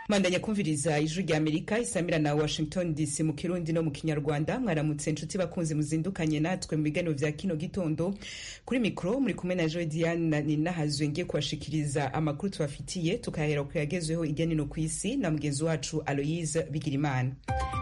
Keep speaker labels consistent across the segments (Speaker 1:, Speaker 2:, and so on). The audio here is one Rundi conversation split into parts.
Speaker 1: mandanya kumviriza ijwi rya amerika isamira na washington dc mu kirundi no mu kinyarwanda mwaramutse inshuti bakunzi muzindukanye natwe mu biganiro vya kino gitondo kuri mikro muri kumwe na joe diane ninahazwe ngiye kubashikiriza amakuru tubafitiye tukahera ku yagezweho irya nino ku isi na mugenzi wacu aloyise bigirimana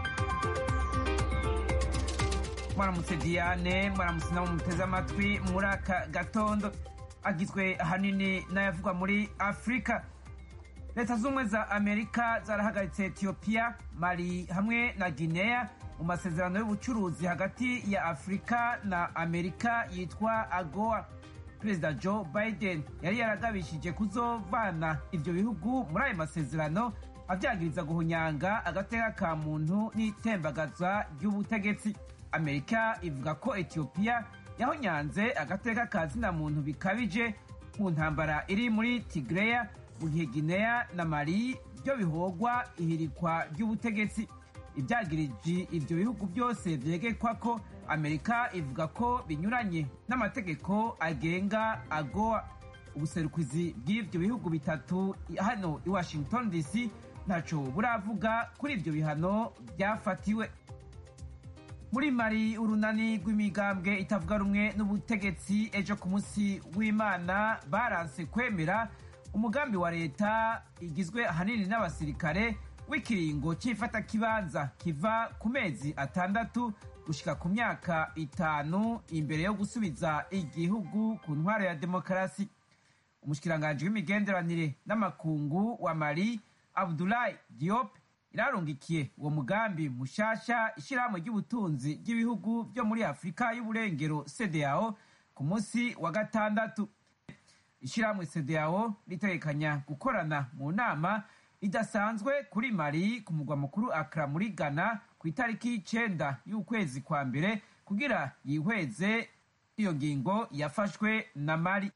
Speaker 2: mwaramutse diane mwaramutse nabo muteze amatwi muri aka gatondo agizwe ahanini n'ayavugwa muri afurika leta z'ubumwe za amerika zarahagaritse etiyopiya mali hamwe na guinea mu masezerano y'ubucuruzi hagati ya afurika na amerika yitwa agoa perezida joe biden yari yaragabishije kuzovana ivyo bihugu muri ayo masezerano avyagiriza guhunyanga agateka ka muntu n'itembagaza ry'ubutegetsi amerika ivuga ko etiyopiya yahonyanze agateka ka zina muntu bikabije mu ntambara iri muri tigreya mu gihe guinea na mali byo bihogwa ihirikwa ry'ubutegetsi ibyagiriji ivyo bihugu byose vyegekwa ko amerika ivuga ko binyuranye n'amategeko agenga agoa ubuserukizi bw'ivyo bihugu bitatu hano i washington dc ntaco buravuga kuri ivyo bihano byafatiwe muri mari urunani rw'imigambwe itavuga rumwe n'ubutegetsi ejo ku munsi w'imana baranse kwemera umugambi wa leta igizwe ahanini n'abasirikare w'ikiringo cy'ifatakibanza kiva ku mezi atandatu gushika ku myaka itanu imbere yo gusubiza igihugu ku ntwaro ya demokarasi umushikiranganji w'imigenderanire n'amakungu wa mali abdulahi diop irarungikiye uwo mugambi mushasha ishyirahamwe ry'ubutunzi ry'ibihugu byo muri afurika y'uburengero cdao ku munsi wa gatandatu ishyirahamwe cdao ritegekanya gukorana mu nama idasanzwe kuri mali ku mugwa mukuru akra muri ghana ku itariki y'icenda y'ukwezi kwa mbere kugira yihweze iyo ngingo yafashwe na mali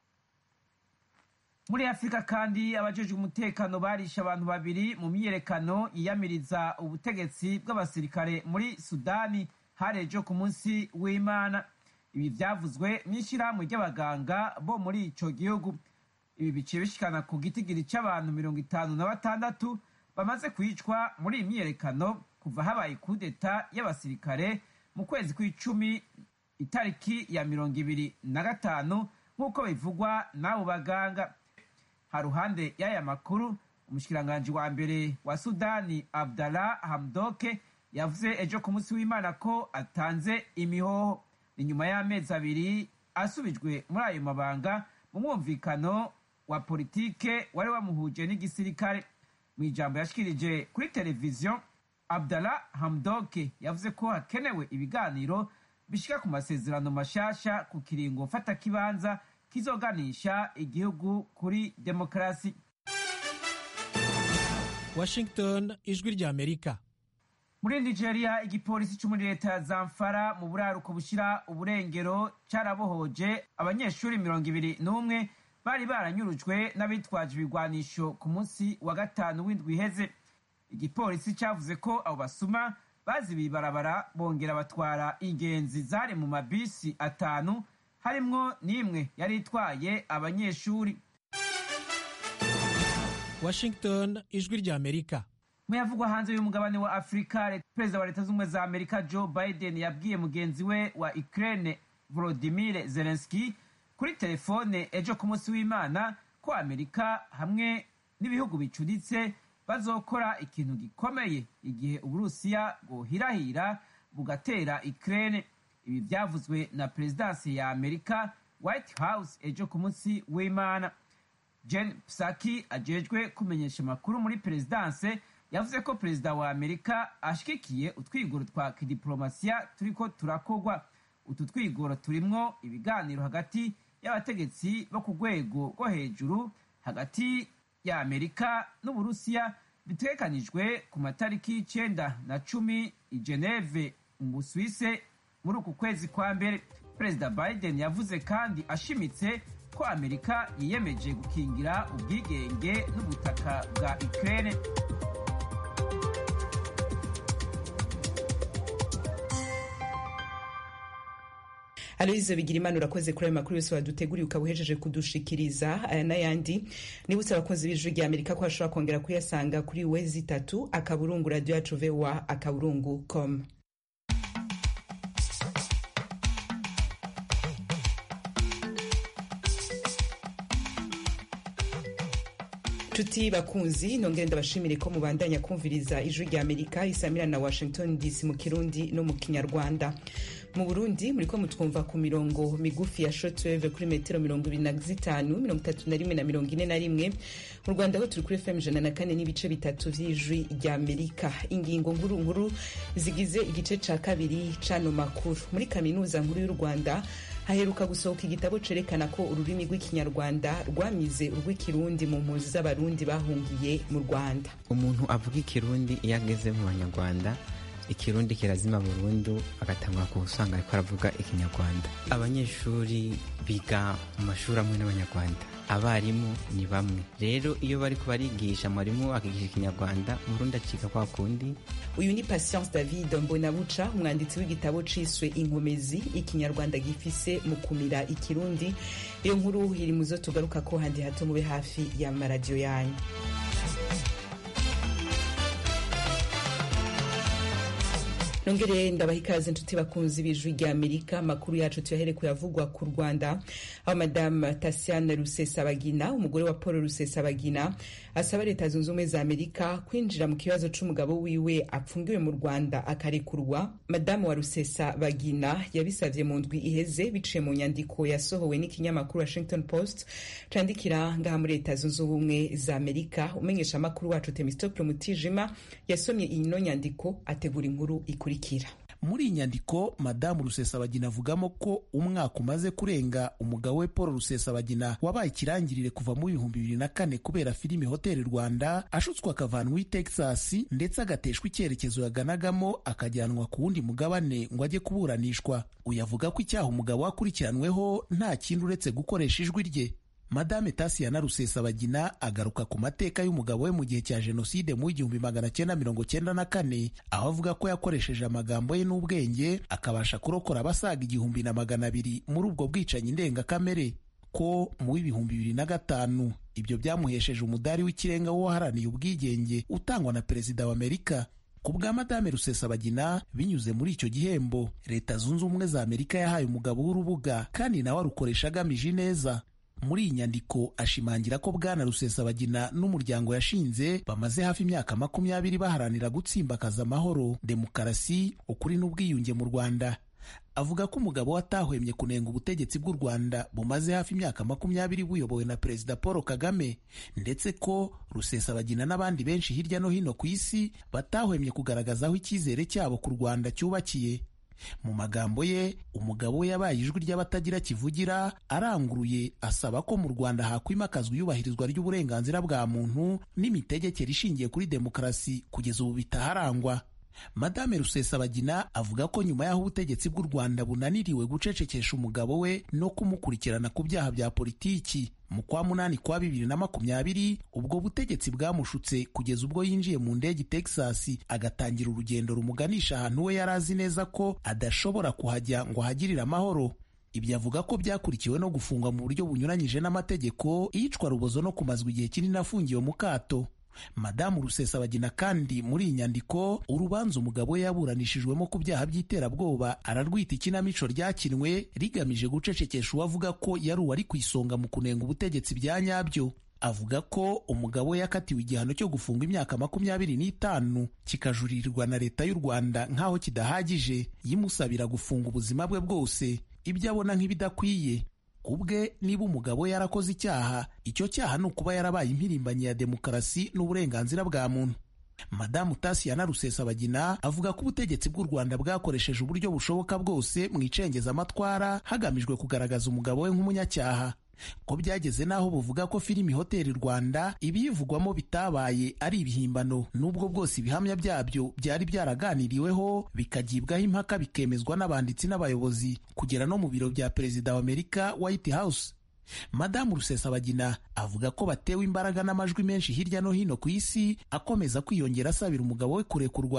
Speaker 2: muri afurika kandi abajejwe umutekano barishe abantu babiri mu myiyerekano yiyamiriza ubutegetsi bw'abasirikare muri sudani harejo ku munsi w'imana ibi vyavuzwe n'ishyirahamwe ry'abaganga bo muri ico gihugu ibi biciye bishikana ku gitigiri c'abantu mirongo itanu na batandatu bamaze kwicwa muri iyi myiyerekano kuva habaye kudeta y'abasirikare mu kwezi kw'icumi itariki ya mirongo ibiri na gatanu nk'uko bivugwa n'abo baganga haruhande y'aya makuru umushikiranganji wa mbere wa sudani abdallah hamdoke yavuze ejo ku munsi w'imana ko atanze imihoho ni nyuma y'amezi abiri asubijwe muri ayo mabanga mu mwumvikano wa politike wari wamuhuje n'igisirikare mu ijambo yashikirije kuri televiziyo abdallah hamdoke yavuze ko hakenewe ibiganiro bishika ku masezerano mashasha ku kiringo mfatakibanza kizoganisha igihugu kuri demokarasi
Speaker 3: washington ijwi rya amerika
Speaker 2: muri nigeria igipolisi cyo muri leta ya zamfara mu buraruko bushyira uburengero cyarabohoje abanyeshuri mirongo ibiri n'umwe bari baranyurujwe n'abitwaje ibigwanisho ku munsi wa gatanu w'indwi iheze igipolisi cyavuze ko abo basuma bazibiye ibarabara bongera batwara ingenzi zari mu mabisi atanu harimwo n'imwe yari itwaye abanyeshuri
Speaker 3: washington ijwi rya amerika
Speaker 2: muyavugwa hanze y'umugabane wa afurika perezida wa leta z'ubumwe za amerika joe biden yabwiye mugenzi we wa ukraine volodimir zelenski kuri telefone ejo ku munsi w'imana ko amerika hamwe n'ibihugu bicuditse bazokora ikintu gikomeye igihe uburusiya bwohirahira bugatera ukraine ibi byavuzwe na perezidansi ya amerika white house ejo ku munsi w'imana jen psaki ajejwe kumenyesha amakuru muri perezidanse yavuze ko perezida wa amerika ashigikiye utwigoro twa kidiplomasiya turiko turakorwa utu twigoro turimwo ibiganiro hagati y'abategetsi bo ku rwego rwo hejuru hagati ya amerika n'uburusiya bitegekanijwe ku matariki y'icenda na cumi i geneve mu busuwise muri uku kwezi kwa mbere perezida biden yavuze kandi ashimitse ko amerika yiyemeje gukingira ubwigenge n'ubutaka bwa ukraine
Speaker 1: aloyize bigira imana urakoze kuri ayo makuru yose waduteguriye ukaba uhejeje kudushikiriza aya n'ayandi nibutse abakunzi b'ijwi rya amerika ko bashobora kongera kuyasanga kuri wezi itatu akaburungu radiyo yacu voa akaburungu com nshuti bakunzi nongere ndabashimire ko mubandanya kumviriza ijwi rya amerika isamira na washington dc mu kirundi no mu kinyarwanda mu burundi muriko mutwumva ku mirongo migufi ya shortwave kuri metero mirongo ibiri na zitanu mirongo itatu na rimwe na mirongo ine na rimwe mu rwanda ho turi kuri fm ijana na kane n'ibice bitatu vy'ijwi rya amerika ingingo nkuru nkuru zigize igice ca kabiri c'ano makuru muri kaminuza nkuru y'u rwanda haheruka gusohoka igitabo cerekana ko ururimi rw'ikinyarwanda rwamize urw'ikirundi mu mpunzi z'abarundi bahungiye mu rwanda
Speaker 4: umuntu avuga ikirundi iyo ageze mu banyarwanda ikirundi kirazima burundu agatangwa ku usanga ariko aravuga ikinyarwanda abanyeshuri biga mu mashuri amwe n'abanyarwanda abarimu ni bamwe rero iyo bari barigisha mwarimu akigisha ikinyarwanda murundi acika kwa kundi
Speaker 1: uyu ni patience david mbonabuca umwanditsi w'igitabo ciswe inkomezi ikinyarwanda gifise mu kumira ikirundi iyo nkuru iri muzo tugaruka ko handi hato mube hafi y'amaradiyo yanyu nongere ndabaha ikaze inshuti bakunzi b'ijwi rya amerika amakuru yacu tuyahere kuyavugwa ku rwanda aho madamu tasiana rusesabagina umugore wa paul rusesabagina asaba leta zunze ubumwe za amerika kwinjira mu kibazo c'umugabo wiwe apfungiwe mu rwanda akarekurwa madamu wa rusesabagina yabisavye mu ndwi iheze biciye mu nyandiko yasohowe n'ikinyamakuru washington post candikira ngaha muri leta zunze ubumwe za amerika umenyesha amakuru wacu temistokle mutijima yasomye ino nyandiko ategura inkuru ikuri
Speaker 5: muri iyi nyandiko madamu rusesabagina avugamo ko umwaka umaze kurenga umugabo we paul rusesabagina wabaye ikirangirire kuva mu bihumbi bibiri na kane kubera filimi hoteli rwanda ashutswe akavanwa i texas ndetse agateshwa icyerekezo yaganagamo akajyanwa ku wundi mugabane ngo ajye kuburanishwa uyu avuga ko icyaha umugabo wakurikiranweho nta kindi uretse gukoresha ijwi rye madame tasiyana rusesabagina agaruka ku mateka y'umugabo we mu gihe cya jenoside mu igihumbi magana cyenda mirongo cyenda na kane aho avuga ko yakoresheje amagambo ye n'ubwenge akabasha kurokora abasaga igihumbi na magana abiri muri ubwo bwicanyi ndengakamere ko mu w'ibihumbi bibiri na gatanu ibyo byamuhesheje umudari w'ikirenga w'uwaharaniye ubwigenge utangwa na perezida wa amerika ku bwa madame rusesabagina binyuze muri icyo gihembo leta zunze ubumwe za amerika yahaye umugabo w'urubuga kandi nawe arukoresha agamije neza muri iyi nyandiko ashimangira ko bwana rusesabagina n'umuryango yashinze bamaze hafi imyaka makumyabiri baharanira gutsimbakaza amahoro demokarasi ukuri n'ubwiyunge mu rwanda avuga ko umugabo atahwemye kunenga ubutegetsi bw'u rwanda bumaze hafi imyaka makumyabiri buyobowe na perezida paul kagame ndetse ko rusesabagina n'abandi benshi hirya no hino ku isi batahwemye kugaragaza aho icyizere cyabo ku rwanda cyubakiye mu magambo ye umugabo we yabaye ijwi ry'abatagira kivugira aranguruye asaba ko mu rwanda hakwimakazwa iyubahirizwa ry'uburenganzira bwa muntu n'imitegekere ishingiye kuri demokarasi kugeza ubu bitaharangwa madame rusesabagina avuga ko nyuma y'aho ubutegetsi bw'u rwanda bunaniriwe gucecekesha umugabo we no kumukurikirana ku byaha bya politiki mu kwa munani kwa bibiri na makumyabiri ubwo butegetsi bwamushutse kugeza ubwo yinjiye mu ndege texas agatangira urugendo rumuganisha ahantu we yari azi neza ko adashobora kuhajya ngo ahagirire amahoro ibyo avuga ko byakurikiwe no gufungwa mu buryo bunyuranyije n'amategeko iyicwa rubozo no kumazwa igihe kinini afungiwe mu kato madamu rusesabagina kandi muri iyi nyandiko urubanza umugabo we yaburanishijwemo ku byaha by'iterabwoba ararwita ikinamico ryakinwe rigamije gucecekesha uwavuga ko yari uwari ku isonga mu kunenga ubutegetsi bya nyabyo avuga ko umugabo we yakatiwe igihano cyo gufunga imyaka makumyabiri n'itanu kikajuririrwa na leta y'u rwanda nk'aho kidahagije yimusabira gufunga ubuzima bwe bwose ibyo abona nk'ibidakwiye ubwe niba umugabo yarakoze icyaha icyo cyaha ni ukuba yarabaye impirimbanyi ya demokarasi n'uburenganzira bwa muntu madamu tasiyana rusesabagina avuga ko ubutegetsi bw'u rwanda bwakoresheje uburyo bushoboka bwose mu icengezamatwara hagamijwe kugaragaza umugabo we nk'umunyacyaha ko byageze n'aho buvuga ko filimi hoteli rwanda ibiyivugwamo bitabaye ari ibihimbano n'ubwo bwose ibihamya byabyo byari byaraganiriweho bikagibwaho impaka bikemezwa n'abanditsi n'abayobozi kugera no mu biro bya perezida wa amerika white house madamu rusesabagina avuga ko batewe imbaraga n'amajwi menshi hirya no hino ku isi akomeza kwiyongera asabira umugabo we kurekurwa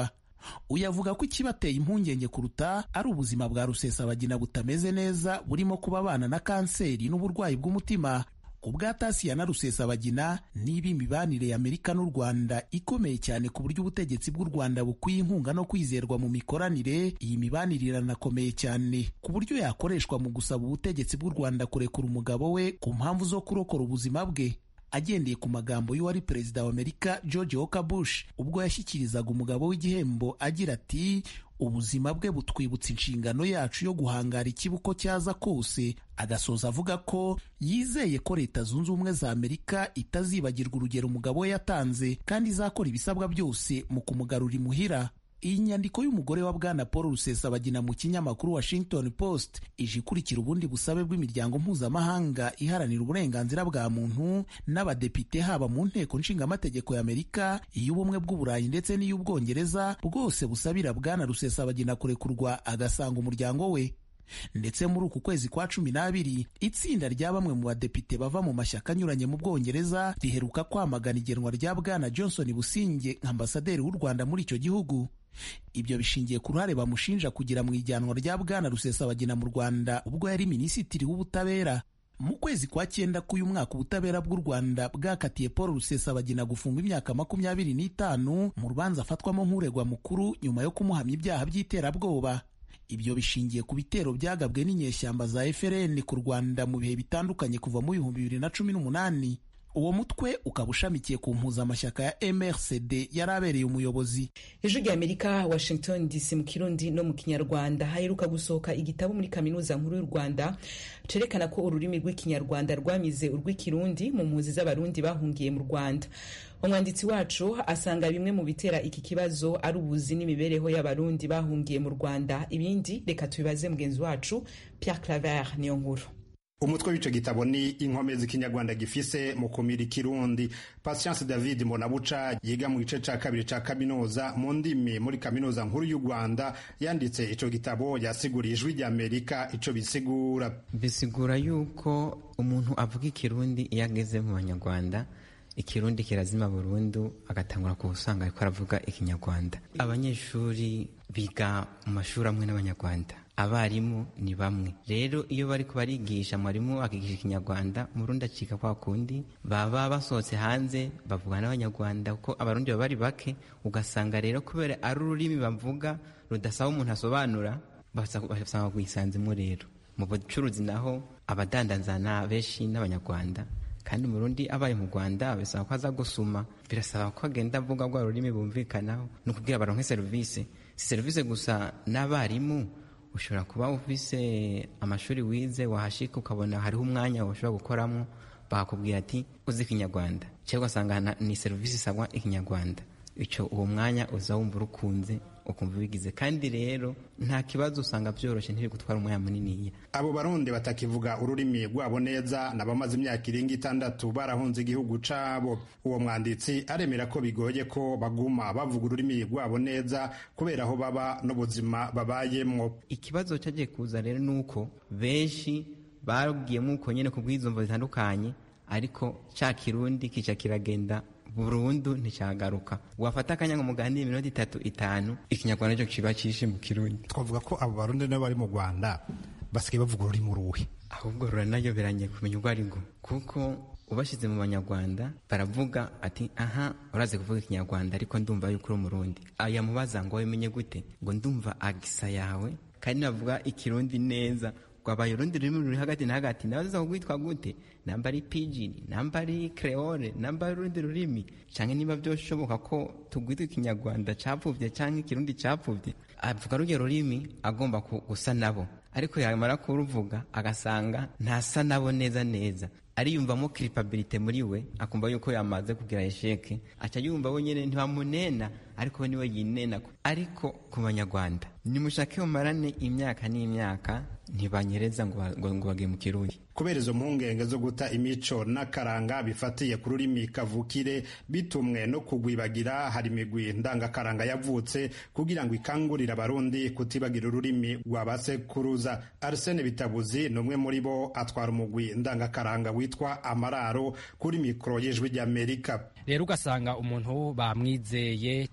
Speaker 5: uyu avuga ko ikibateye impungenge kuruta ari ubuzima bwa rusesabagina butameze neza burimo kuba abana na kanseri n'uburwayi bw'umutima ku bwa tasiya na rusesabagina niba imibanire ya amerika n'u rwanda ikomeye cyane ku buryo ubutegetsi bw'u rwanda bukwiye inkunga no kwizerwa mu mikoranire iyi mibanire iranakomeye cyane ku buryo yakoreshwa mu gusaba ubutegetsi bw'u rwanda kurekura umugabo we ku mpamvu zo kurokora ubuzima bwe agendeye ku magambo y'uwari perezida wa amerika george walker bush ubwo yashyikirizaga umugabo w'igihembo agira ati ubuzima bwe butwibutsa inshingano yacu yo guhangara ikibuko cyaza kose agasoza avuga ko yizeye ko leta zunze ubumwe za amerika itazibagirwa urugero umugabo we yatanze kandi izakora ibisabwa byose mu kumugarura imuhira iyi nyandiko y'umugore wa bwana paul rusesabagina mu kinyamakuru washington post ije ikurikira ubundi busabe bw'imiryango mpuzamahanga iharanira uburenganzira bwa muntu n'abadepite haba mu nteko nshingamategeko y'amerika iy'ubumwe bw'uburayi ndetse n'iy'ubwongereza bwose busabira bwana rusesabagina kurekurwa agasanga umuryango we ndetse muri uku kwezi kwa cumi n'abiri itsinda rya bamwe mu badepite bava mu mashyaka anyuranye mu bwongereza riheruka kwamagana igenwa rya bwana johnson businge nka ambasaderi w'u rwanda muri icyo gihugu ibyo bishingiye ku ruhare bamushinja kugira mu ijyanwa rya bwana rusesabagina mu rwanda ubwo yari minisitiri w'ubutabera mu kwezi kwa cyenda k'uyu mwaka ubutabera bw'u rwanda bwakatiye paul rusesabagina gufungwa imyaka makumyabiri n'itanu mu rubanza afatwamo nk'uregwa mukuru nyuma yo kumuhamya ibyaha by'iterabwoba ibyo bishingiye ku bitero byagabwe n'inyeshyamba za FRN ku Rwanda mu bihe bitandukanye kuva mu bihumbi bibiri na cumi n'umunani uwo mutwe ukaba ushamikiye ku mpuzamashyaka ya MRCD yari abereye umuyobozi
Speaker 1: ijwi rya amerika washington dc mu kirundi no mu kinyarwanda haheruka gusohoka igitabo muri kaminuza nkuru y'u rwanda cerekana ko ururimi rw'ikinyarwanda rwamize urw'ikirundi mu mpunzi z'abarundi bahungiye mu rwanda umwanditsi wacu asanga bimwe mu bitera iki kibazo ari ubuzi n'imibereho y'abarundi bahungiye mu rwanda ibindi reka tubibaze mugenzi wacu pierre claver niyo nkuru
Speaker 6: umutwe w'ico gitabo ni inkomezi ikinyarwanda gifise mu kumira ikirundi patience david mbonabuca yiga mu gice ca kabiri ca kaminuza mu ndimi muri kaminuza nkuru y'u rwanda yanditse ico gitabo yasiguriye ijwi rya amerika ico bisigura
Speaker 4: bisigura yuko umuntu avuga ikirundi iyo ageze mu banyarwanda ikirundi kirazima burundu agatangura ku usanga ariko aravuga ikinyarwanda abanyeshuri biga mu mashuri amwe n'abanyarwanda abarimu ni bamwe rero iyo bari barigisha mwarimu akigisha ikinyarwanda umurundi acika kwa kundi baba basohotse hanze bavuga n'abanyarwanda kuko abarundi baba bari bake ugasanga rero kubera ari ururimi bavuga rudasaba umuntu asobanura basanga rwisanzemo rero mu bucuruzi naho abadandanzana benshi n'abanyarwanda kandi umurundi abaye mu rwanda bisaba ko aza gusuma birasaba ko agenda avuga rwa rurimi bumvikanaho ni ukubwira baronke serivisi si serivisi gusa n'abarimu ushobora kuba ufise amashuri wize wahashika ukabona hariho umwanya ushobora gukoramo bakakubwira ati uzi ikinyarwanda cyangwa ugasanga ni serivisi isabwa ikinyarwanda icyo uwo mwanya uza wumva urukunze ukumva ubigize kandi rero nta kibazo usanga byoroshye ntiri gutwara umwanya muniniya
Speaker 6: abo barundi batakivuga ururimi rwabo neza n'abamaze imyaka irenga itandatu barahunze igihugu cabo uwo mwanditsi aremera ko bigoye ko baguma bavuga ururimi rwabo neza kubera aho baba n'ubuzima babayemwo
Speaker 4: ikibazo cyagiye kuza rero ni uko benshi babwiyemo uko nyine ku bw'izumvo zitandukanye ariko cya kirundi kica kiragenda burundu nticyagaruka wafata akanya ngo muganire iminota itatu itanu ikinyarwanda cyo kiba cyishe mu kirundi
Speaker 7: twavuga ko abo barundi nabo bari mu rwanda basigaye bavuga ururimi uruhe
Speaker 4: ahubwo ruranayoberanye kumenya urwo ari rwo kuko ubashyize mu banyarwanda baravuga ati aha urazi kuvuga ikinyarwanda ariko ndumva yuko uri umurundi yamubaza ngo wimenye gute ngo ndumva agisa yawe kandi navuga ikirundi neza rwabaye urundi rurimi ruri hagati na hagati nabaza kugwitwa gute namba ari pidgin namba ari creole namba ari urundi rurimi canke niba vyoshoboka ko tugwitwa ikinyarwanda capfuvye canke ikirundi capfuvye avuga ruryo rurimi agomba gusa nabo ariko yamara kuruvuga agasanga ntasa nabo neza neza ariyumvamo kiripabilite muri we akumva yuko yamaze kugira esheke aca yumva we nyene ntibamunena ariko we niwe yinena ariko ku banyarwanda nimushake mumarane imyaka n'imyaka ntibanyereza ngo ngo bagiye mu kirundi
Speaker 6: kubera izo mpungenge zo guta imico n'akaranga bifatiye ku rurimi kavukire bitumwe no kugwibagira hari imigwi ndangakaranga yavutse kugira ngo ikangurire abarundi kutibagira ururimi rwa basekuruza arsene bitabuzi ni umwe muri bo atwara umugwi ndangakaranga witwa amararo kuri mikoro y'ijwi ry'amerika
Speaker 8: rero ugasanga umuntu bamwizeye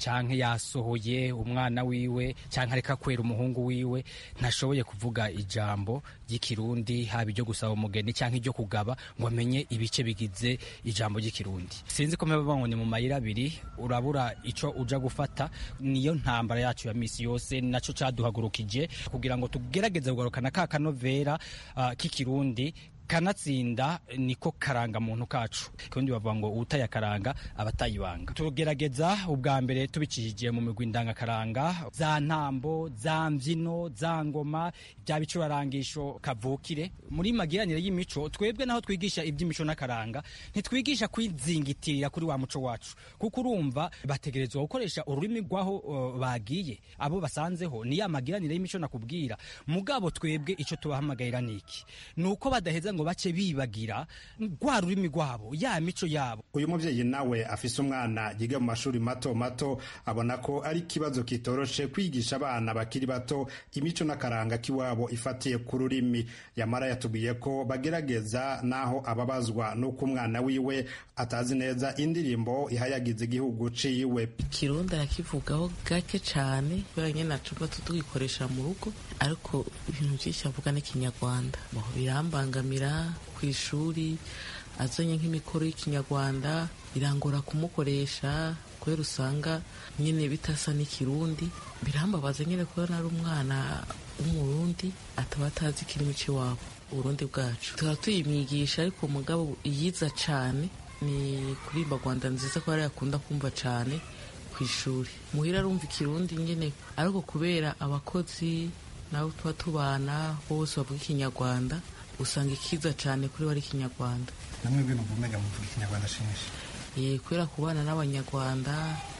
Speaker 8: canke yasohoye umwana wiwe canke areka kwera umuhungu wiwe ntashoboye kuvuga ijambo ry'ikirundi haba iryo gusaba umugeni canke iryo kugaba ngo amenye ibice bigize ijambo ry'ikirundi sinzi ko mpeba ngo ni mu mayira abiri urabura ico uja gufata niyo ntambara yacu ya misi yose naco caduhagurukije kugira ngo tugerageze kugarukana ka kanovera uh, k'ikirundi kanatsinda niko karanga muntu kacu kundi bavuga ngo utaye akaranga abatayibanga tugerageza ubwa mbere tubicishije mu migwi ndangakaranga za ntambo za mbyino za ngoma bya bicurarangisho kavukire muri magiranire y'imico twebwe naho twigisha iby'imico n'akaranga ntitwigisha kwizingitirira kuri wa muco wacu kuko urumva bategerezwa gukoresha ururimi rwaho uh, bagiye abo basanzeho ni ya magiranire y'imico nakubwira mugabo twebwe ico tubahamagarira niki nuko badaheza ngo bace bibagira rwa rurimi rwabo ya mico yabo
Speaker 6: uyu muvyeyi nawe afise umwana yiga mu mashuri mato mato abona ko ari ikibazo kitoroshe kwigisha abana bakiri bato imico n'akaranga k'iwabo ifatiye ku rurimi yamara yatubwiye ko bagerageza naho ababazwa n'uko umwana wiwe atazi neza indirimbo ihayagiza igihugu ciwe
Speaker 9: kirundi arakivugaho gake cane kubera nyene nacuba tutugikoresha mu rugo ariko ibintu vyinshi avuga n'ikinyarwanda birambangamira ku ishuri azanye nk'imikoro y'ikinyarwanda birangora kumukoresha kubera usanga nyine bitasa n'ikirundi birambabaza nyine kubona ari umwana w'umurundi ataba atazi ikirimi cy'iwabo uburundi bwacu tukaba tuyimwigisha ariko umugabo yiza cyane ni kurimba rwanda nziza ko yari yakunda kumva cyane ku ishuri muhira arumva ikirundi nyine ariko kubera abakozi nabo tuba tubana bose bavuga ikinyarwanda usanga ikiza cyane kuri we ari ikinyarwanda
Speaker 7: namwe ibintu umenya muvuga ikinyarwanda shinshi
Speaker 9: ye kubera kubana n'abanyarwanda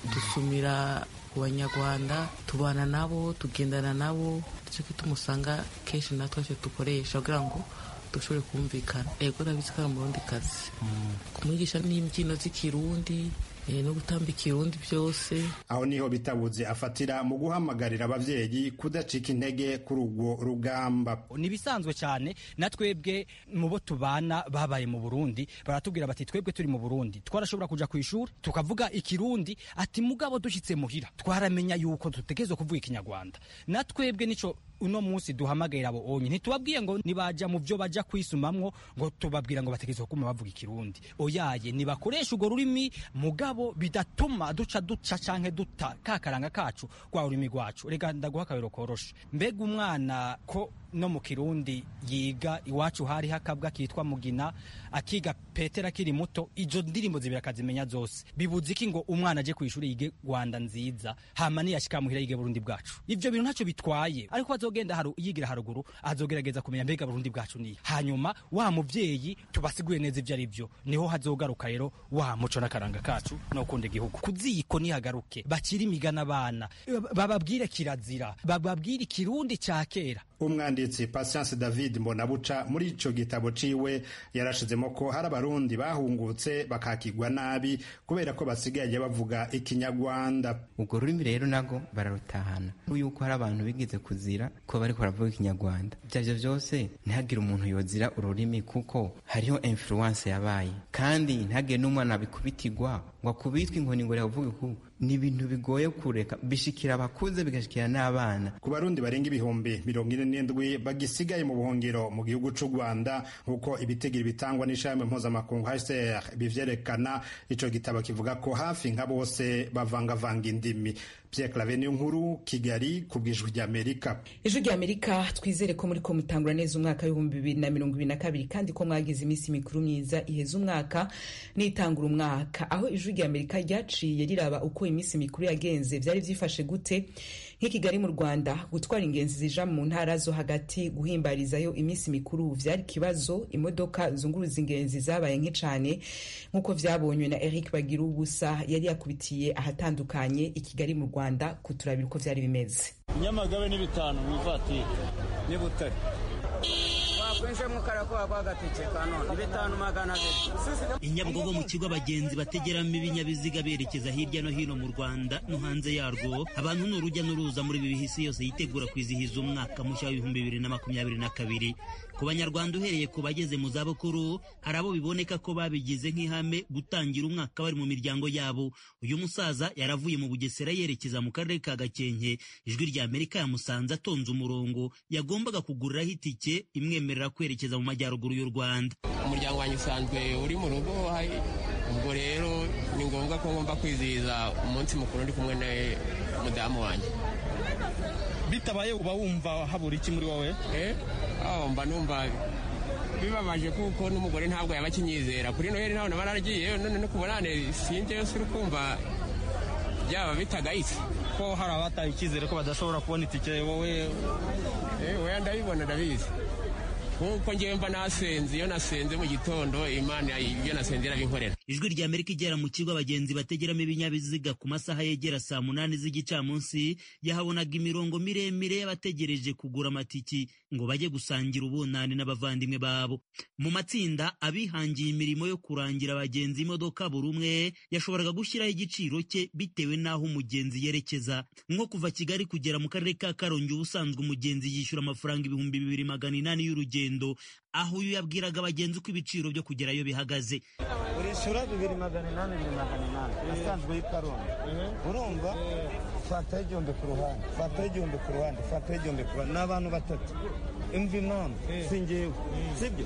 Speaker 9: dusumira ku banyarwanda tubana nabo tugendana nabo nicyo gituma usanga kenshi natwe cyo dukoresha kugira ngo dushobore kumvikana ego nabizi ko ari umurundi kazi kumwigisha n'imbyino z'ikirundi no gutamba ikirundi byose
Speaker 6: aho niho bitabuze afatira mu guhamagarira abavyeyi kudacika intege kuri urwo rugamba
Speaker 8: nibisanzwe cyane na twebwe mu bo tubana babaye mu Burundi baratubwira bati twebwe turi mu Burundi twarashobora kuja ku ishuri tukavuga ikirundi ati mugabo dushitse muhira twaramenya yuko tutegerezwa kuvuga ikinyarwanda na twebwe nico uno munsi duhamagarira abo onye ntitubabwiye ngo nibaja mu byo baja kwisumamwo ngo tubabwira ngo bategerezwa kuma bavuga ikirundi oyaye nibakoresha urwo rurimi mugabo bidatuma duca duca canke duta kakaranga kacu kwa ururimi rwacu reka ndaguha akabero koroshe mbega umwana ko no mu kirundi yiga iwacu hari hakabwa kitwa mugina akiga petera akiri muto izo ndirimbo zibiri akazimenya zose bibuze iki ngo umwana aje ku ishuri yige rwanda nziza hama niyashika muhira yige burundi bwacu ivyo bintu ntacyo bitwaye ariko azogenda haru, yigira haruguru azogerageza kumenya mbega burundi bwacu niye hanyuma wa muvyeyi tubasiguye neza ivyo ari vyo niho hazogaruka rero wa muco n'akaranga kacu no kunda igihugu kuziko nihagaruke bakiri imigana abana bababwire kirazira bababwire ikirundi ca kera
Speaker 6: umwanditsi Patience David Mbonabuca muri ico gitabo ciwe yarashizemo ko hari abarundi bahungutse bakakigwa nabi kubera ko basigaye bavuga ikinyarwanda
Speaker 4: ubwo rurimi rero nago bararutahana yuko hari abantu bigize kuzira ko bariko baravuga ikinyarwanda ivyavyo vyose ntihagire umuntu yozira ururimi kuko hariho influence yabaye kandi ntihagire n'umwana bikubitirwa ngo akubitwe inkoni ngo rekuvuge ku ni ibintu bigoye kureka bishikira abakuze bigashikira n'abana
Speaker 6: ku barundi barenga ibihumbi mirongo ine n'indwi bagisigaye mu buhungiro mu gihugu c'u rwanda nk'uko ibitigiri bitangwa n'ishami mpuzamakungu hcr bivyerekana ico gitabo kivuga ko hafi nka bose bavangavanga indimi Pierre Claver niyo nkuru Kigali ku bw'ijwi ry'Amerika
Speaker 1: ijwi ry'Amerika twizere ko muri ko mutangura neza umwaka w'ibihumbi bibiri na mirongo ibiri na kabiri kandi ko mwagize iminsi mikuru myiza iheza umwaka n'itangura umwaka aho ijwi ry'Amerika ryaciye riraba uko iminsi mikuru yagenze vyari vyifashe gute nk'i Kigali mu Rwanda gutwara ingenzi zija mu ntara zo hagati guhimbarizayo iminsi mikuru vyari kibazo imodoka zunguruza ingenzi zabaye nke cane nk'uko vyabonywe na Eric Bagira ubusa yari yakubitiye ahatandukanye i Kigali mu Rwanda kuturabira uko vyari bimeze
Speaker 10: Nyamagabe ni bitanu mu ivatiri ni Butare winjiyemo karakuba rw'agatike ka none bitanu magana abiri
Speaker 11: inyabugogo mu kigo abagenzi bategeramo ibinyabiziga berekeza hirya no hino mu rwanda no hanze yarwo abantu ni urujya n'uruza muri ibi bihisi yose yitegura kwizihiza umwaka mushya w'ibihumbi bibiri na makumyabiri na kabiri ku banyarwanda uhereye ku bageze mu zabukuru hari abo biboneka ko babigize nk'ihame gutangira umwaka bari mu miryango yabo uyu musaza yaravuye mu bugesera yerekeza mu karere ka gakenke ijwi rya amerika yamusanze atonze umurongo yagombaga kuguriraho itike imwemerera kwerekeza mu majyaruguru y'u rwanda
Speaker 12: umuryango wanjye usanzwe uri mu rugo ubwo rero ni ngombwa ko ngomba kwizihiza umunsi mukuru ndi kumwe n'umudamu wanjye
Speaker 13: bitabaye uba wumva habura iki muri wowe
Speaker 12: mba numva bibabaje kuko n'umugore ntabwo yaba akinyizera kuri noheli ntabwo naba naragiye none no kubonane sinjyeyo si ukumva byaba bitagayitse
Speaker 13: ko hari abataye icyizere ko badashobora kubona itike wowe
Speaker 12: we ndabibona ndabizi nkuko ngewe mba nasenze iyo nasenze mu gitondo imana ibyo nasenze irabinkorera
Speaker 11: ijwi rya amerika igera mu kigo abagenzi bategeramo ibinyabiziga ku masaha yegera saa munani z'igicamunsi yahabonaga imirongo miremire y'abategereje kugura amatiki ngo bajye gusangira ubunani n'abavandimwe babo mu matsinda abihangiye imirimo yo kurangira abagenzi imodoka buri umwe yashoboraga gushyiraho igiciro cye bitewe n'aho umugenzi yerekeza nko kuva kigali kugera mu karere ka karongi ubusanzwe umugenzi yishyura amafaranga ibihumbi bibiri magana inani y'urugendo aho uyu yabwiraga abagenzi uko ibiciro byo kugerayo bihagaze
Speaker 10: urishyura bibiri magana inani bibiri magana inani asanzwe y'ikarongi urumva fataho igihumbi ku ruhande fataho igihumbi ku ruhande fataho igihumbi ku ruhande ni abantu batatu imva impamvu si ngewe sibyo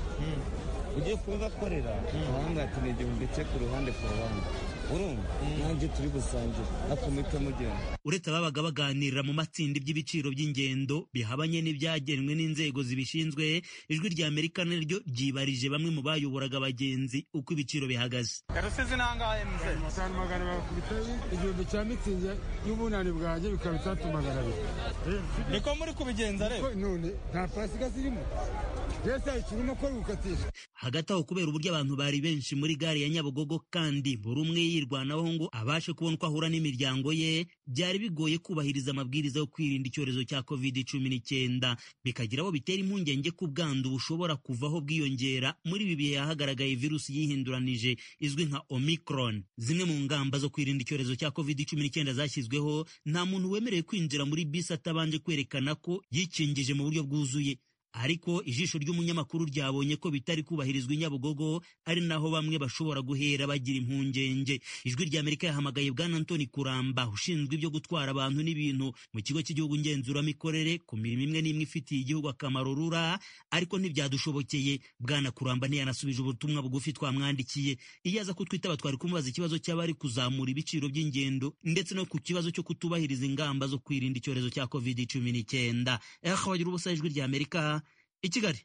Speaker 10: ugiye kubibakorera ahanga ati ni igihumbi cye ku ruhande ku ruhande urumva nanjye turi gusangira akomite mugenda
Speaker 11: uretse ababaga baganirira mu matsinda iby'ibiciro by'ingendo bihabanye n'ibyagenwe n'inzego zibishinzwe ijwi rya amerika naryo ryibarije bamwe mu bayoboraga abagenzi uko ibiciro bihagaze
Speaker 13: rusizi nangahe mze
Speaker 14: atanu magana bakubita igihumbi cya mitsingi y'ubunani bwanjye bikaba itatu magana abiri
Speaker 13: niko muri kubigenza rero
Speaker 14: none nta pasika zirimo mbese ikirimo ko gukatisha
Speaker 11: hagati aho kubera uburyo abantu bari benshi muri gare ya nyabugogo kandi buri umwe yirwanaho ngo abashe kubona uko ahura n'imiryango ye byari bigoye kubahiriza amabwiriza yo kwirinda icyorezo cya covid cumi n'icyenda bikagira abo bitera impungenge ko ubwandu bushobora kuvaho bwiyongera muri ibi bihe hagaragaye virusi yihinduranije izwi nka omicron zimwe mu ngamba zo kwirinda icyorezo cya covid cumi n'icyenda zashyizweho nta muntu wemerewe kwinjira muri bisi atabanje kwerekana ko yikingije mu buryo bwuzuye ariko ijisho ry'umunyamakuru ryabonye ko bitari kubahirizwa i nyabugogo ari naho bamwe bashobora guhera bagira impungenge ijwi rya amerika yahamagaye bwana antoni kuramba ushinzwe ibyo gutwara abantu n'ibintu mu kigo cy'igihugu ngenzuramikorere ku mirimo imwe n'imwe ifitiye igihugu akamaro rura ariko ntibyadushobokeye bwana kuramba ntiyanasubije ubutumwa bugufi twamwandikiye iyo aza kutwitaba twari kumubaza ikibazo cy'abari kuzamura ibiciro by'ingendo ndetse no ku kibazo cyo kutubahiriza ingamba zo kwirinda icyorezo cya covid cumi n'icyenda bagira ubusa ijwi rya amerika i kigali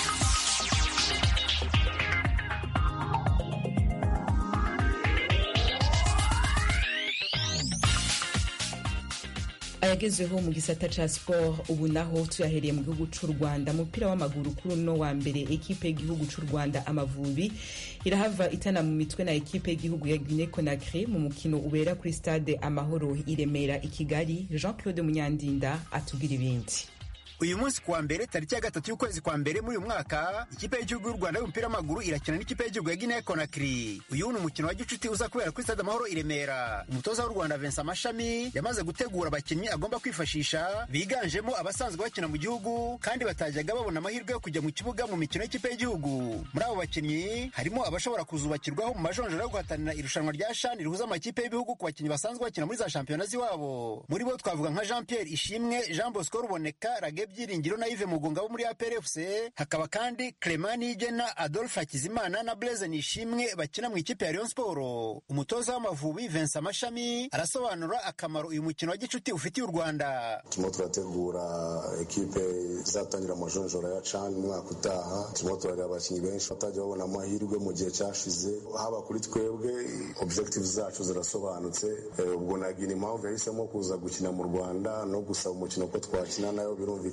Speaker 1: ayagezweho mu gisata ca sport ubu naho tuyahereye mu gihugu c'u rwanda umupira w'amaguru kuri uno wa mbere ekipe y'igihugu c'u rwanda amavubi irahava itana mu mitwe na ekipe y'igihugu ya guine conakry mu mukino ubera kuri stade amahoro i remera i kigali jean claude munyandinda atubwira ibindi
Speaker 15: uyu munsi kuwa mbere tariki ya gatatu y'ukwezi kwa mbere muri uyu mwaka ikipe y'igihugu y'u rwanda y'umupira w'amaguru irakina n'ikipe y'igihugu ya guinea conakry uyu ni umukino wa gicuti uza kubera kuri stade amahoro i remera umutoza w'u rwanda vincent amashami yamaze gutegura abakinnyi agomba kwifashisha biganjemo abasanzwe bakina mu gihugu kandi batajyaga babona amahirwe yo kujya mu kibuga mu mikino y'ikipe y'igihugu muri abo bakinnyi harimo abashobora kuzubakirwaho mu majonjora yo guhatanira irushanwa rya shani rihuza amakipe y'ibihugu ku bakinnyi basanzwe bakina muri za shampiyona z'iwabo muri bo twavuga nka jean pierre ishimwe jean bosco ruboneka rage byiringiro na Yves Mugunga bo muri APR FC hakaba kandi Clement Nigena Adolphe Hakizimana na Blaise Nishimwe bakina mu ikipe ya Rayon Sport umutoza w'Amavubi Vincent Mashami arasobanura akamaro uyu mukino wa gicuti ufitiye u Rwanda
Speaker 16: turimo turategura ekipe izatangira amajonjora ya CHAN umwaka utaha turimo turareba abakinnyi benshi batajya babona amahirwe mu gihe cyashize haba kuri twebwe objective zacu zirasobanutse ubwo nagira impamvu yahisemo kuza gukina mu Rwanda no gusaba umukino ko twakina nayo birumvikana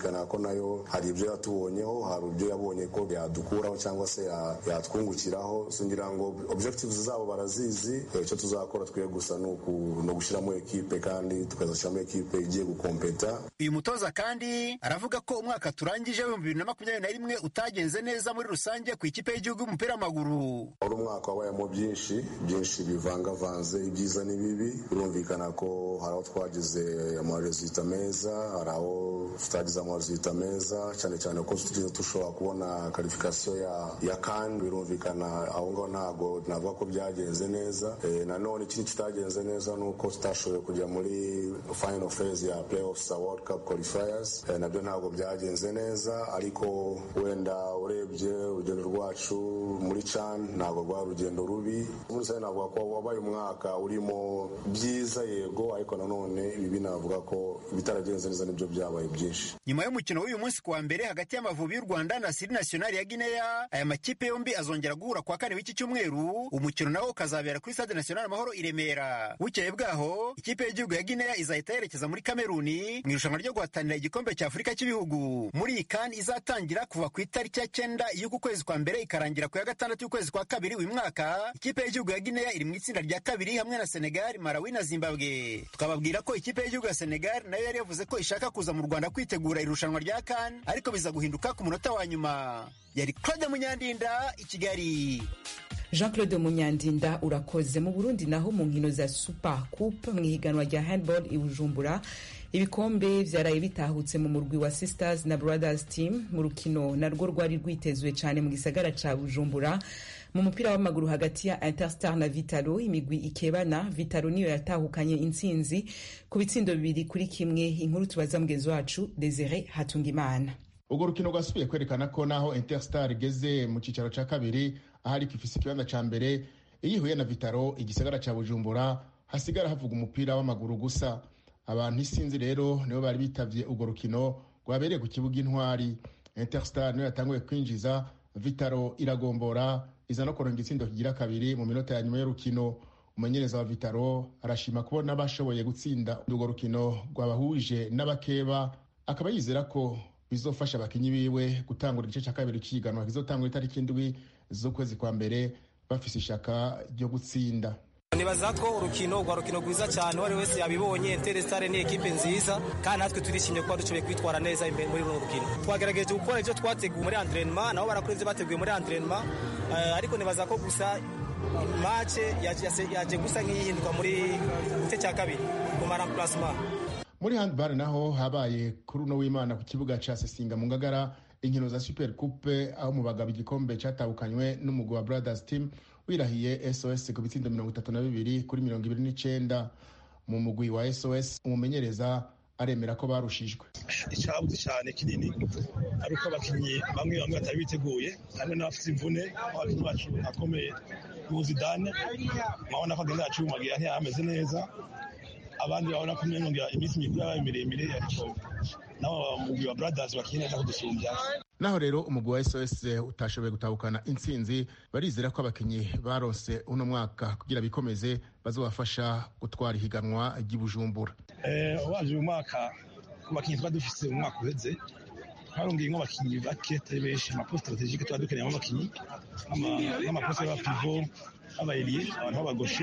Speaker 16: birumvikana ko nayo hari ibyo yatubonyeho hari ibyo yabonye ko yadukuraho cyangwa se yatwungukiraho singira ngo objectives zabo barazizi icyo tuzakora twe gusa ni ugushyiramo ekipe kandi tukazashyiramo ekipe igiye gukompeta
Speaker 15: uyu mutoza kandi aravuga ko umwaka turangije w'ibihumbi bibiri na makumyabiri na rimwe utagenze neza muri rusange ku ikipe y'igihugu y'umupira w'amaguru
Speaker 16: wari umwaka wabayemo byinshi byinshi bivangavanze ibyiza n'ibibi birumvikana ko hari aho twagize amarezita meza hari aho tutagize amarezita meza cyane cyane ko tugeze dushobora kubona karifikasiyo ya, ya kan birumvikana aho ngaho ntabwo navuga ko byagenze neza e, nanone ikindi kitagenze neza ni uko tutashoboye kujya muri final phase ya playoffs za world cup qualifiers e, nabyo ntabwo byagenze neza ariko wenda urebye urugendo rwacu muri can ntabwo rwari urugendo rubi muri rusange navuga ko wabaye umwaka urimo byiza yego ariko nanone ibi navuga ko ibitaragenze neza nibyo byabaye byinshi
Speaker 15: nyuma y'umukino w'uyu munsi kuwa mbere hagati y'amavubi y'u rwanda na siri nationali ya guinea aya makipe yombi azongera guhura kuwa kane w'iki cyumweru umukino nawo ukazabera kuri stade national amahoro i remera bukeye bwaho ikipe y'igihugu ya guinea izahita yerekeza muri kameruni mu irushanwa ryo guhatanira igikombe cya afurika cy'ibihugu muri iyi kandi izatangira kuva ku itariki ya cyenda y'uku kwezi kwa mbere ikarangira ku ya gatandatu y'ukwezi kwa kabiri uyu mwaka ikipe y'igihugu ya guinea iri mu itsinda rya kabiri hamwe na senegal malawi na zimbabwe tukababwira ko ikipe y'igihugu ya senegal nayo yari yavuze ko ishaka kuza mu rwanda kwitegura irushanwa rya kan ariko biza guhinduka ku munota wa nyuma yari claude munyandinda i kigali
Speaker 1: jean claude munyandinda urakoze mu burundi naho mu nkino za super coupe mu ihiganwa rya handball i bujumbura ibikombe vyaraye bitahutse mu murwi wa sisters na brothers team mu rukino narwo rwari rwitezwe cyane mu gisagara ca bujumbura mu mupira w'amaguru hagati ya interstar na vitalo imigwi ikebana vitalo niyo yatahukanye intsinzi ku bitsindo bibiri kuri kimwe inkuru tubaza mugenzi wacu desire hatungimana
Speaker 17: urwo rukino rwasubiye kwerekana ko naho interstar igeze mu cyicaro cya kabiri aho ariko ifise ikibanza cya mbere iyo ihuye na vitaro igisagara cya bujumbura hasigara havuga umupira w'amaguru gusa abantu isinzi rero nibo bari bitavye urwo rukino rwabereye ku kibuga intwari interstar niyo yatanguye kwinjiza vitaro iragombora iza no kuronga itsindo kigira kabiri mu minota ya nyuma y'urukino umumenyereza wa vitaro arashima kubona bashoboye gutsinda urwo rukino rwabahuje n'abakeba akaba yizera ko bizofasha abakinyi biwe gutangura igice cya kabiri cy'ihiganwa kizotangura itariki indwi z'ukwezi kwa mbere bafise ishaka ryo gutsinda
Speaker 18: nibaza ko urukino rwa rukino rwiza cyane uwo ari wese yabibonye Interestare ni ekipe nziza kandi natwe turishimye kuba dushoboye kwitwara neza imbere muri runo rukino twagerageje gukora ibyo twateguye muri entraînement nabo barakora ibyo bateguye muri entraînement ariko nibaza ko gusa match yaje gusa nk'iyihinduka muri gice cya kabiri mu maramplacement
Speaker 17: muri handball naho habaye kuri uno w'imana ku kibuga ca sesinga mu ngagara inkino za super coupe aho mu bagabo igikombe catahukanywe n'umugwi wa brothers team wirahiye sos ku bitsindo mirongo itatu na bibiri kuri mirongo ibiri n'icenda mu mugwi wa sos umumenyereza aremera ko barushijwe
Speaker 19: icyabuze cyane kinini ari uko abakinnyi bamwe bamwe batari biteguye hamwe n'abafite imvune abakinnyi bacu akomeye y'ubuzidane murabona ko agenda yacumagira ntiyameze neza abandi babona ko umenga iminsi mikuru yabaye miremire ariko nabo mugwi wa brothers bakinnye neza kudusumbya
Speaker 17: naho rero umugwi wa sos utashoboye gutahukana intsinzi barizera ko abakinnyi baronse uno mwaka kugira bikomeze bazobafasha gutwara ihiganwa ry'ibujumbura
Speaker 19: waje uyu mwaka ku bakinnyi tuba dufise mu mwaka uheze twarongeyemo abakinnyi bake atari benshi amaposita strategike tuba dukeneyemo abakinnyi nk'amaposita y'abapivo abayiriye abantu b'abagoshe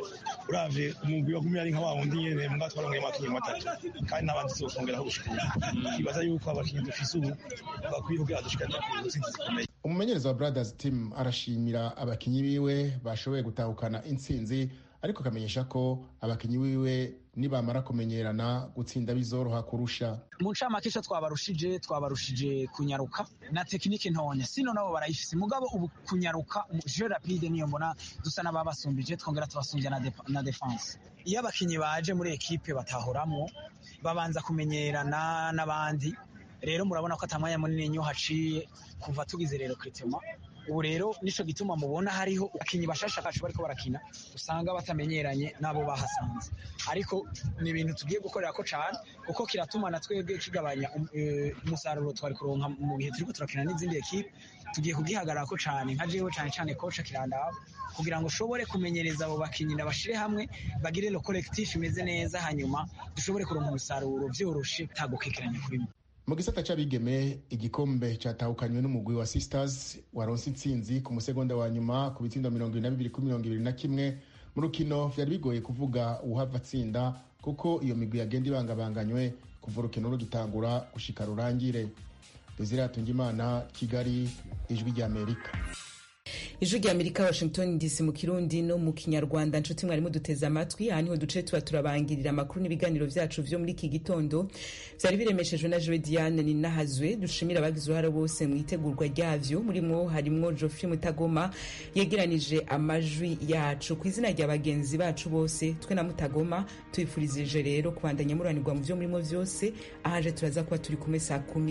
Speaker 19: uravye umugwi wagumye ari nka wa wundi nyene mbwa twarongeyemo abakinnyi batatu kandi n'abandi tuzokongeraho gushikura twibaza yuko abakinnyi dufise ubu bakwiye kugira dushikane ku ntsinzi zikomeye
Speaker 17: umumenyereza wa brothers team arashimira abakinyi biwe bashoboye gutahukana intsinzi ariko akamenyesha ko abakinyi biwe nibamara kumenyerana gutsinda bizoroha kurusha
Speaker 20: mu ncamake ico twabarushije twabarushije kunyaruka na tekinike ntonya sino nabo barayifise mugabo ubu kunyaruka je rapide niyo mbona dusa n'ababasumbije twongera tubasumbya na, de, na defense iyo abakinyi baje muri ekipe batahoramwo babanza kumenyerana n'abandi rero murabona ko atamwanya munini nyo haciye kuva tugize rero kritema ubu rero nico gituma mubona hariho abakinyi bashasha kacu bariko barakina usanga batamenyeranye n'abo bahasanze ariko ni ibintu tugiye gukorera ko cane kuko kiratuma na twebwe kigabanya umusaruro twari kuronka mu bihe turiko turakina n'izindi ekipe tugiye kugihagarara ko cane nka jewe cane cane koca kirandaba kugira ngo ushobore kumenyereza abo bakinyi nabashire hamwe bagire lo collectif imeze neza hanyuma dushobore kuronka umusaruro vyoroshe tagukekeranya kuri mwe
Speaker 17: mu gisata c'abigeme igikombe catahukanywe n'umugwi wa sisters waronse intsinzi ku musegonda wa nyuma ku bitsindo mirongo ibiri na bibiri kuri mirongo ibiri na kimwe mu rukino vyari bigoye kuvuga uwuhava atsinda kuko iyo migwi yagenda ibangabanganywe kuva urukino rugitangura gushika rurangire desire hatungimana kigali ijwi ry'amerika
Speaker 1: ijwi rya amerika washington dc mu kirundi no mu kinyarwanda nshuti mwarimu duteze amatwi aha niho duce tuba turabangirira amakuru n'ibiganiro vyacu vyo muri iki gitondo vyari biremeshejwe na joe diane ninahazwe dushimira abagize uruhare bose mu itegurwa ryavyo murimwo harimwo geoffrey mutagoma yegeranije amajwi yacu ku izina rya bagenzi bacu bose twe na mutagoma tubifurije rero kubandanya muranirwa mu vyo murimo vyose ahaje turaza kuba turi kumwe saa kumi